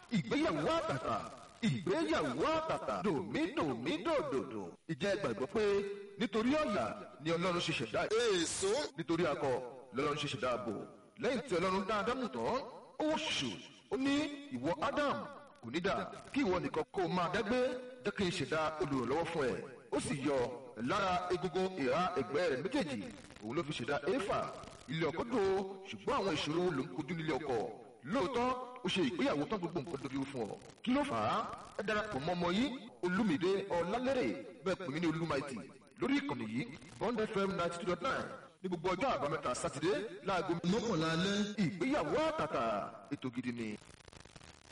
ìgbéyàwó àtàtà ìgbéyàwó àtàtà dòmídòmídòdòdò ìjẹ́ gbàgbọ́ pé nítorí ọ̀yà ni ọlọ́run ṣe ṣẹ̀dá èso nítorí akọ lọ́lọ́run ṣe ṣẹ̀dá ààbò lẹ́yìn tí ọlọ́run dá ádámù tán ó ṣù ó ní ìwọ ádámù kò ní dà kí ìwọ nìkan kó o máa dágbé jẹ́ kí n ṣẹ̀dá olùrànlọ́wọ́ fún ẹ ó sì yọ lára egungun ìhà ẹ̀gbẹ́ rẹ̀ méjèèjì òun ló fi ṣẹ̀dá éfà ilé ọkọ dò ṣùgbọ́n àwọn ìṣòro ló ń kojú nílé ọkọ lóòótọ́ ó ṣe ìgbéyàwó tán gbogbo nǹkan dojú fún ọ kí ló fà á ẹ darapọ̀ mọ́ ọmọ yìí olúmídé ọlálẹ́rẹ̀ bẹ́ẹ̀ pè mí ní olúmaìtì lórí ìkànnì yìí bond fm ninety two dot nine ní gbogbo ọjọ́ àbámẹ́ta sátidé láago mọ́kànlá alẹ́ ìgbéyàwó àtàtà ètò gidi ni.